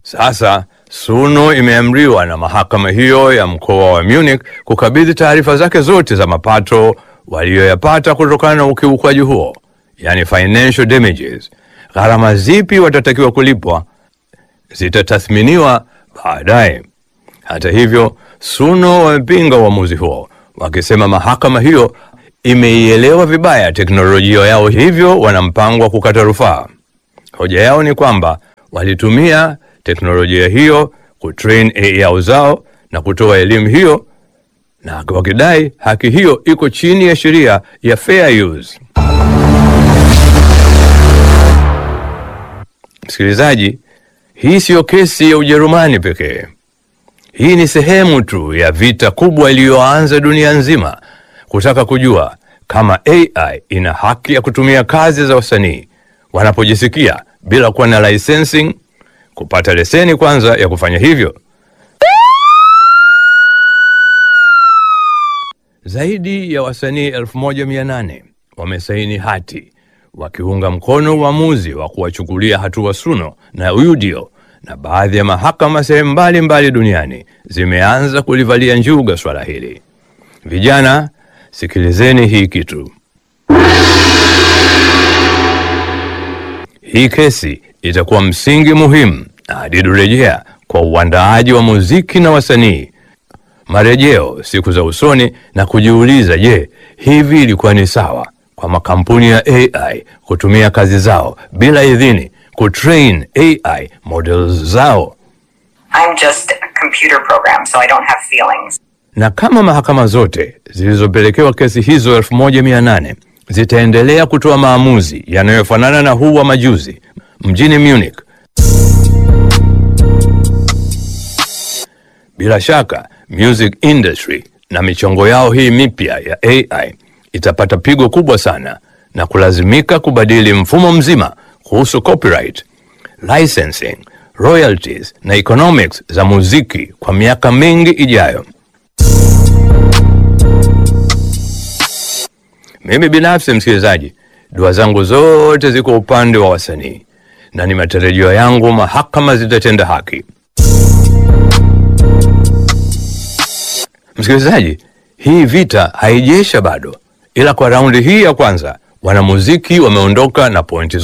Sasa Suno imeamriwa na mahakama hiyo ya mkoa wa Munich kukabidhi taarifa zake zote za mapato waliyoyapata kutokana na ukiukwaji huo, yani financial damages. Gharama zipi watatakiwa kulipwa zitatathminiwa baadaye. Hata hivyo, Suno wamepinga uamuzi huo, wakisema mahakama hiyo imeielewa vibaya teknolojia yao, hivyo wana mpango wa kukata rufaa. Hoja yao ni kwamba walitumia teknolojia hiyo kutrain AI yao zao na kutoa elimu hiyo, na wakidai haki hiyo iko chini ya sheria ya fair use. Msikilizaji, hii siyo kesi ya Ujerumani pekee. Hii ni sehemu tu ya vita kubwa iliyoanza dunia nzima kutaka kujua kama AI ina haki ya kutumia kazi za wasanii wanapojisikia bila kuwa na licensing, kupata leseni kwanza ya kufanya hivyo. Zaidi ya wasanii 1800 wamesaini hati wakiunga mkono uamuzi wa kuwachukulia hatua Suno na Udio, na baadhi ya mahakama sehemu mbalimbali duniani zimeanza kulivalia njuga swala hili. Vijana, sikilizeni hii kitu. Hii kesi itakuwa msingi muhimu na hadidu rejea kwa uandaaji wa muziki na wasanii marejeo siku za usoni na kujiuliza, je, hivi ilikuwa ni sawa kwa makampuni ya AI kutumia kazi zao bila idhini kutrain AI models zao? I'm just a computer program, so I don't have feelings. Na kama mahakama zote zilizopelekewa kesi hizo 1800 zitaendelea kutoa maamuzi yanayofanana na huu wa majuzi mjini Munich, bila shaka music industry na michongo yao hii mipya ya AI itapata pigo kubwa sana na kulazimika kubadili mfumo mzima kuhusu copyright, licensing, royalties na economics za muziki kwa miaka mingi ijayo. Mimi binafsi, msikilizaji, dua zangu zote ziko upande wa wasanii na ni matarajio yangu mahakama zitatenda haki. Msikilizaji, hii vita haijaisha bado, ila kwa raundi hii ya kwanza wanamuziki wameondoka na pointi